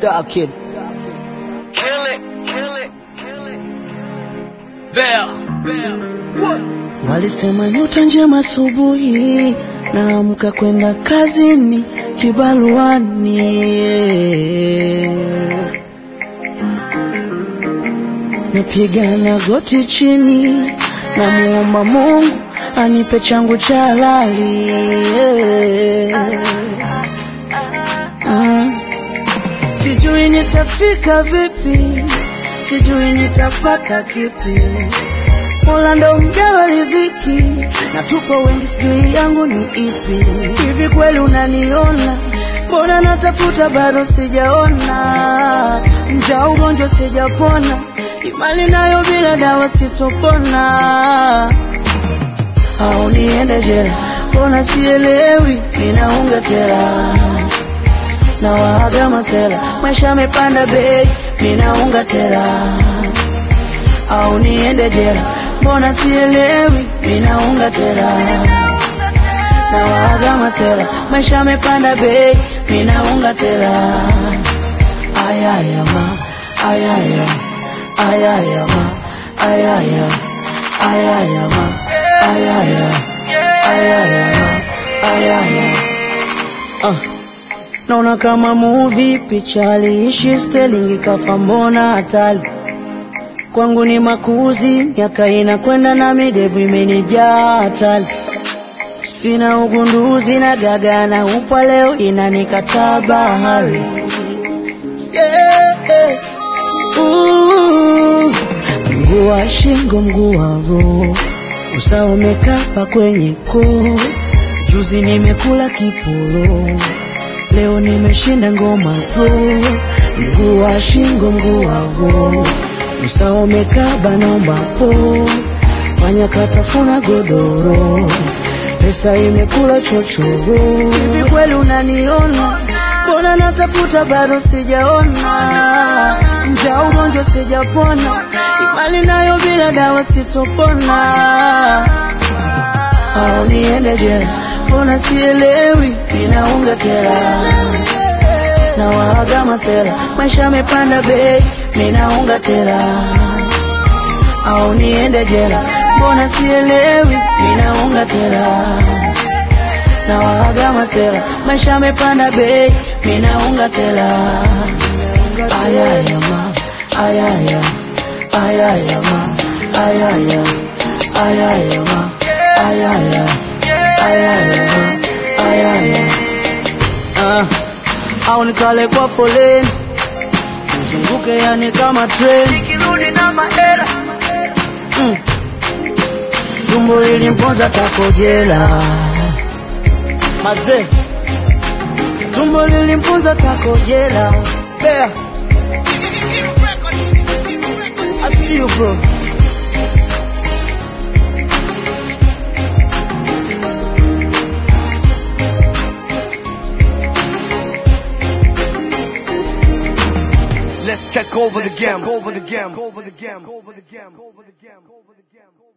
Star Kid. Kill it, kill it, kill it. Bell, bell. What? Walisema nyota njema asubuhi, naamka kwenda kazini kibaruani. Napiga goti chini, namuomba Mungu anipe changu cha halali. Mm. Sijui nitafika vipi, sijui nitapata kipi. Mola ndo mgawa riziki, na tupo wengi, sijui yangu ni ipi. Hivi kweli unaniona? Mbona natafuta bado sijaona, mja ugonjwa sijapona, imani nayo bila dawa sitopona. Au niende jela? Mbona sielewi, ninaunga tela na waaga masela, maisha yamepanda bei, ninaunga tela au niende jela? Mbona sielewi, ninaunga tela na waaga masela, maisha yamepanda bei, ninaunga tela. Ayaya ma, ayaya, ayaya ma, ayaya, ayaya ma, ayaya, ayaya ma, ayaya. Ah. Naona kama movie, picha aliishi Sterling kafa, mbona hatari kwangu ni makuzi, miaka inakwenda na midevu imenijaa hatari. Sina ugunduzi na gaga na upwa leo inanikataa bahari. Yeah. Ooh. Mguu wa shingo, mguu wa roho, usawa umekapa kwenye koo. Juzi nimekula kiporo, leo nimeshinda ngoma pro. Mguu wa shingo, mguu wa roho usawa umekaba, naomba po fanya katafuna godoro, pesa imekula chochoro. Hivi kweli unaniona? Mbona natafuta bado sijaona, mja ugonjwa sijapona, imani nayo bila dawa sitopona. Au niende jela? Mbona sielewi, ninaunga tela na waaga masela, maisha yamepanda bei, ninaunga tela au niende jela? Mbona sielewi, ninaunga tela na waaga masela, maisha yamepanda bei, ninaunga tela. Ayaya ma, ayaya, ayaya ma, ayaya, ayaya ma, ayaya, ayaya ma, ayaya. Ah au nikale kwa foleni nizunguke, yani kama treni nikirudi na mahela mm. Tumbo lilimponza takojela mazee, tumbo lilimponza takojela bea. I see you bro. Let's take over the game. Over the game. Over the game. Over the game. Over the game. Over the game.